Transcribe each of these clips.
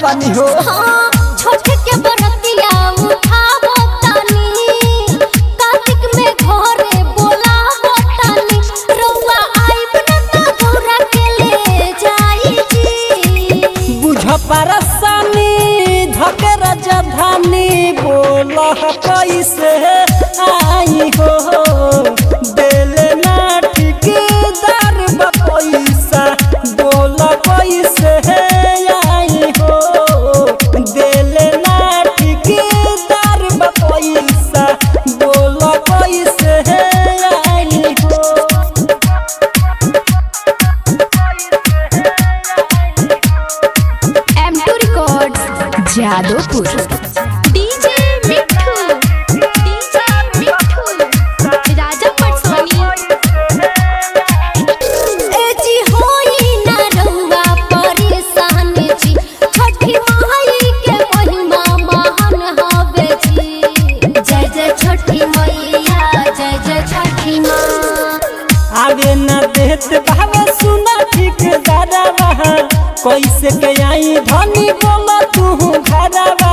बानी हो हाँ, छठ के बरतिया उठावो तानी कार्तिक में घरे बोलावो तानी रउआ आइब न त गौरा के ले जाई जी बुझ परसानी धके राजधानी बोल कैसे आई हो दिल ना ठिकेदार बा पैसा बोल कैसे आई हो दिल ना ठिकेदार बा पैसा बोल कैसे आई हो M2 Records Jadopur DJ Mithu DJ Mithu Raja Patsoni ए जी होई ना रउआ परेशान जी छठी माई के महिमा महान हवे जी जय जय छठी मैया जय जय छठी माँ आवे न देत भावे सुना ठीक दादावा कैसे के आई धनी बोला तू घरवा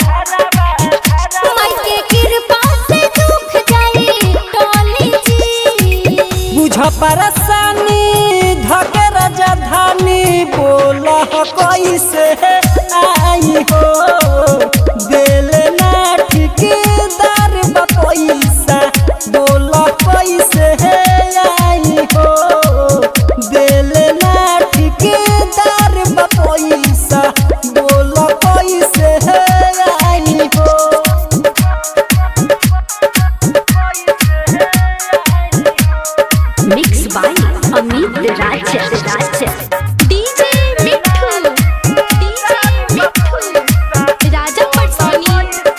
माई के कृपा से दुख जाई टोली जी बुझ परसानी धके राजधानी बोला कैसे आई हो दिल ना ठिकेदार बा पैसा बोला कैसे आई हो दिल ना ठिकेदार बा पैसा बोला कैसे आई हो mix by Amit Raj Raj DJ Mithu DJ Mithu Raja Patsoni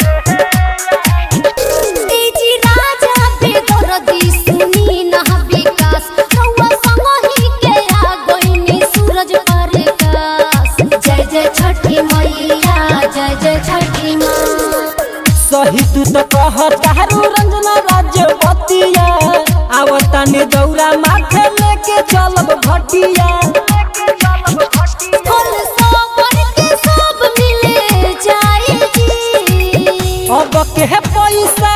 तेजी राजा बेदर्दी सुनी ना विकास रउआ संगही के आ गइनी सूरज प्रकाश जय जय छठी मैया जय जय छठी माँ सही तू तो कह तारू रंजना राजवतिया आवता ने दौरा माथे लेके चलब भटिया फल सावर के सब मिले जाए जी अब के पैसा